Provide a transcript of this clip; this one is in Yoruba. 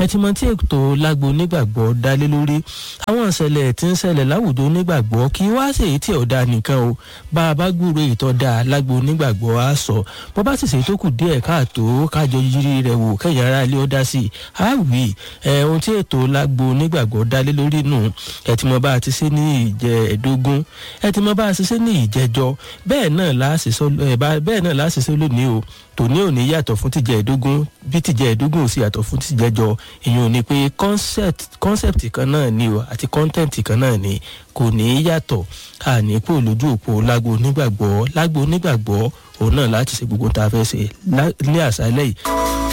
ẹ ti mọ tí ètò lágbo onígbàgbọ́ dálé lórí àwọn ìṣẹ̀lẹ̀ tí ń ṣẹlẹ̀ láwùjọ onígbàgbọ́ kí wá sí èyí tí ò dáa nìkan o bá a bá gbúrò ìtọ́ dáa lágbo onígbàgbọ́ á sọ bó bá sì ṣe tó kù díẹ̀ káàtó kájọ yiri rẹ̀ wò kẹ́yìn ara ilé ó dá sí i á wì ẹ̀ ohun tí ètò lágbo onígbàgbọ́ dálé lórí nù ẹ ti mọ bá a ti ṣe ní ìjẹ ẹ̀dógún ẹ ti mọ bá a ti ṣe ní ìjẹjọ bẹ́ẹ̀ náà láṣìṣe lónìí o tòní ò ní yàtọ̀ fún tìjẹ́ ẹ̀dógún bí tìjẹ́ ẹ̀dógún ò sì yàtọ̀ fún tìjẹ́jọ ìyẹn ò ní pé concept kan náà ni o àti content kan náà ni kò ní yàtọ̀ àní kò lójú òpó lágbo onígbàgbọ́ lágbo onígbàgbọ́ òun náà láti ṣe gbogbo tá a fẹ́ ṣe ní àṣálẹ́ yìí